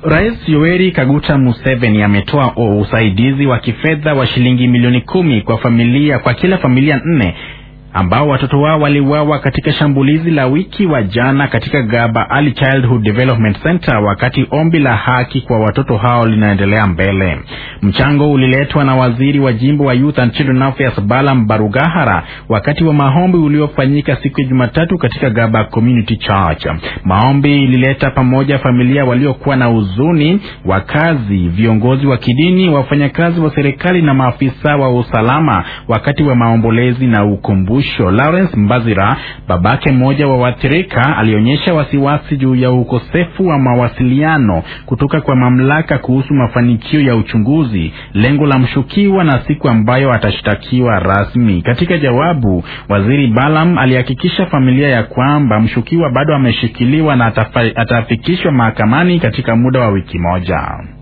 Rais Yoweri Kaguta Museveni ametoa usaidizi wa kifedha wa shilingi milioni kumi kwa familia kwa kila familia nne ambao watoto wao waliuawa katika shambulizi la wiki wa jana katika Gaba Early Childhood Development Center, wakati ombi la haki kwa watoto hao linaendelea mbele. Mchango uliletwa na waziri wa jimbo wa Youth and Children Affairs Balaam Barugahara wakati wa maombi uliofanyika siku ya Jumatatu katika Gaba Community Church. Maombi ilileta pamoja familia waliokuwa na huzuni, wakazi, viongozi wa kidini, wafanyakazi wa serikali na maafisa wa usalama wakati wa maombolezi na ukumbusho. Lawrence Mbazira, babake mmoja wa waathirika, alionyesha wasiwasi juu ya ukosefu wa mawasiliano kutoka kwa mamlaka kuhusu mafanikio ya uchunguzi, lengo la mshukiwa na siku ambayo atashtakiwa rasmi. Katika jawabu, waziri Balaam alihakikisha familia ya kwamba mshukiwa bado ameshikiliwa na atafikishwa mahakamani katika muda wa wiki moja.